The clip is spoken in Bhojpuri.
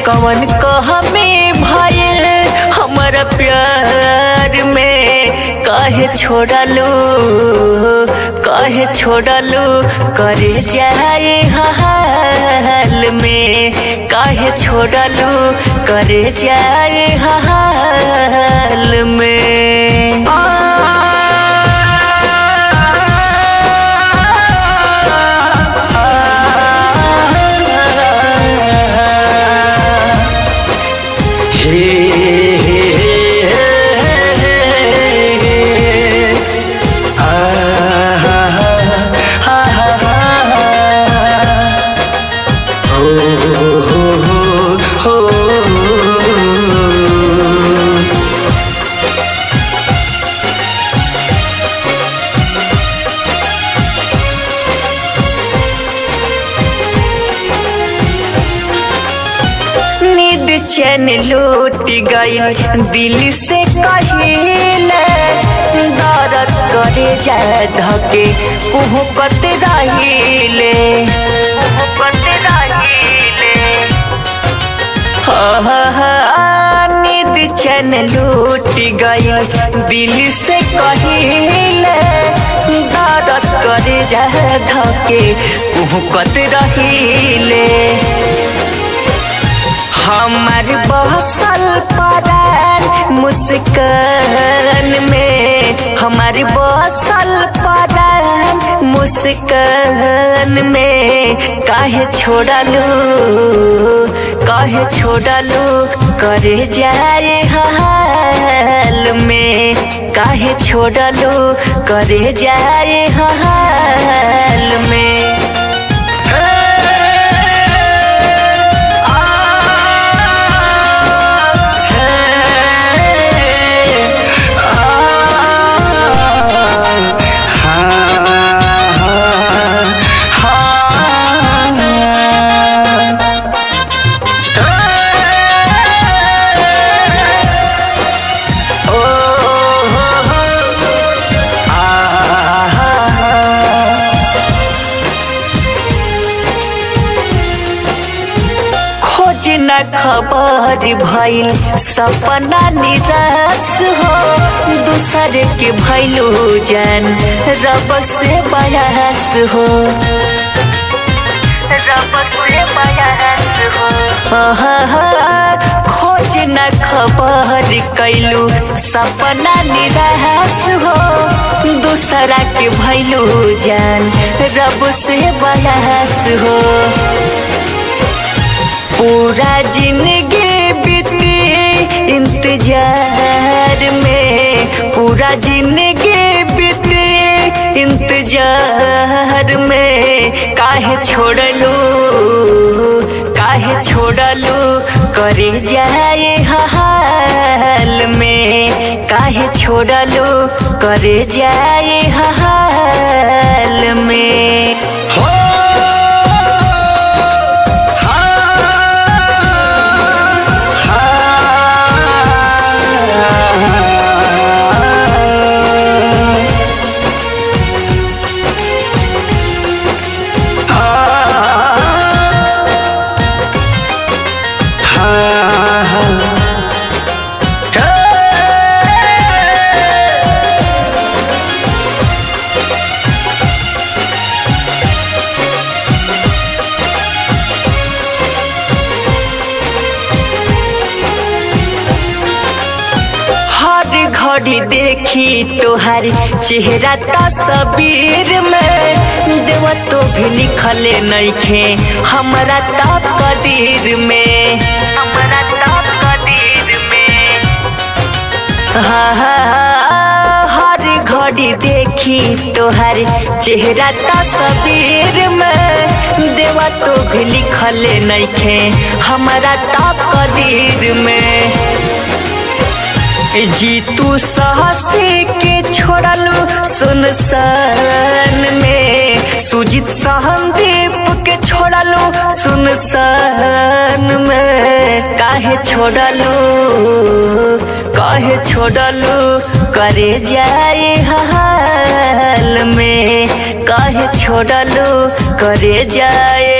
कवन कहमे भइल हमर प्यार में काहे छोड़लू काहे छोड़लू करे जाए हाल में काहे छोड़लू करे जाए हाल में नींद चैन लूट गई दिल से कहिले दर्द करे जाए धके कुहकत रहिले कुहकत रहिले नींद चैन लूट गई दिल से कहिले दर्द करे जाए धके कुहकत रहिले हमार बसल परान मुस्कान में हमार बसल परान मुस्कान में काहे छोड़लू काहे छोड़लू करे जाए हाल में काहे छोड़लू करे जाए हाल में खोज न खबर भइल सपना निराश हो दूसरे के भैलू जान रब से बयास हो रब से बयास हो खोज न खबर कैलू सपना निराश हो दूसरा के भैलू जान रब से बयास हो पूरा जिंदगी बीती इंतजार में पूरा जिंदगी बीती इंतजार में काहे छोड़लू काहे छोड़लू करे जाए हाल में काहे छोड़लू करे जाए हाल में हो हर घड़ी देखी तोहार चेहरा तस्वीर में देव तो भी लिखले नइखे हमरा ता कदीर में हमरा ता कदीर में हाँ हाँ, हर घड़ी देखी तोहार चेहरा तस्वीर में देवा तो भी लिखले नइखे हमरा ता कदीर में जीतू साहसी के छोड़लू सुनसान में सुजीत सहनदीप के छोड़लू सुनसान में काहे छोड़लू काहे छोड़लू करे जाए हाल में काहे छोड़लू करे जाए